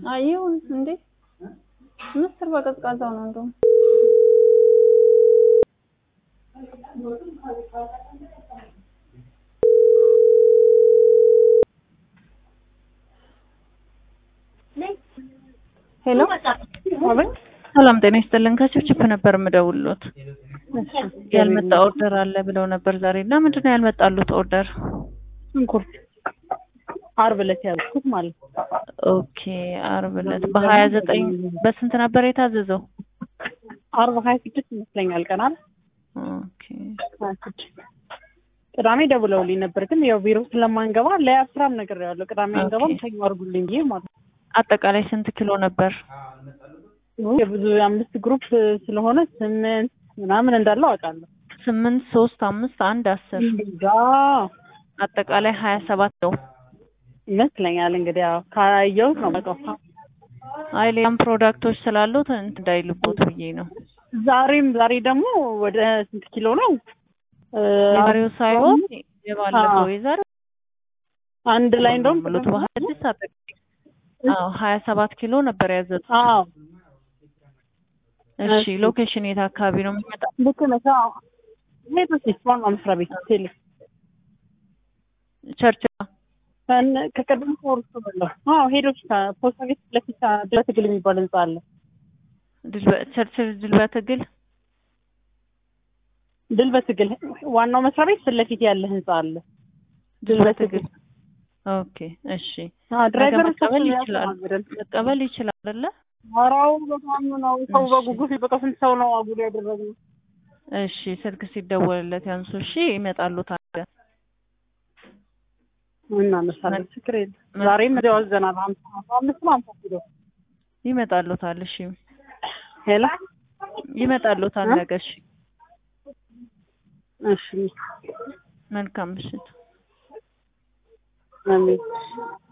ይሁን እንዴ ምስር በቀዝቃዛው ነው እንደውም ሄሎ ሰላም ጤና ይስጥልን ከችፕችፕ ነበር የምደውልሎት ያልመጣ ኦርደር አለ ብለው ነበር ዛሬ እና ምንድን ነው ያልመጣሉት ኦርደር ሽንኩርት አርብ ዕለት ያልኩት ማለት ነው። ኦኬ አርብ ዕለት በሀያ ዘጠኝ በስንት ነበር የታዘዘው አርብ ሀያ ስድስት ይመስለኛል ቀናል ኦኬ ሀያ ስድስት ቅዳሜ ደውለውልኝ ነበር፣ ግን ያው ቢሮ ስለማንገባ ለአስራም ነገር ያለው ቅዳሜ ኦኬ። አንገባም ሰኞ አድርጉልኝ ብዬ ማለት ነው። አጠቃላይ ስንት ኪሎ ነበር የብዙ አምስት ግሩፕ ስለሆነ ስምንት ምናምን እንዳለው አውቃለሁ። ስምንት ሶስት አምስት አንድ አስር ጋ አጠቃላይ ሀያ ሰባት ነው ይመስለኛል እንግዲህ ያው ካየሁት ነው የማውቀው። አይ ሌላም ፕሮዳክቶች ስላሉት እንትን እንዳይልቦት ብዬ ነው ዛሬም ዛሬ ደግሞ ወደ ስንት ኪሎ ነው? እ፣ የዛሬው ሳይሆን የባለፈው አዎ። የዛሬው አንድ ላይ እንደውም ሙሉት በሀያ ስድስት አጠቃላይ አዎ ሀያ ሰባት ኪሎ ነበር ያዘዙት አዎ እሺ እሺ። ሎኬሽን የት አካባቢ ነው የሚመጣው ልክ ነሽ። አዎ ሄዶች ዋና መስሪያ ቤት ቴሌ ቸርች ከን- ከቅድም ወርሶ በለው አዎ ሄዶች ከፖስታ ቤት ፊት ለፊት በትግል የሚባል ህንጻ አለ። ድል- ቸርች ድል በትግል ድል በትግል ዋናው መስሪያ ቤት ፊት ለፊት ያለ ህንጻ አለ። ድል በትግል ኦኬ እሺ አዎ ድራይቨር መቀበል ይችላል መቀበል ይችላል አይደለ ወራው በጣም ነው ሰው እሺ። በጉጉት በቃ ስንት ሰው ነው አጉል ያደረገው። እሺ ስልክ ሲደወልለት ያንሱ እሺ ይመጣሉ ታዲያ እናነሳለን ችግር የለም። ዛሬም እዚያው አዘናል ሀምሳ አምስት ነው ሀምሳ ኪሎ ይመጣሉታል እሺ ሄላ ይመጣሉታል እ? ነገ እሺ እሺ መልካም ምሽት አሜን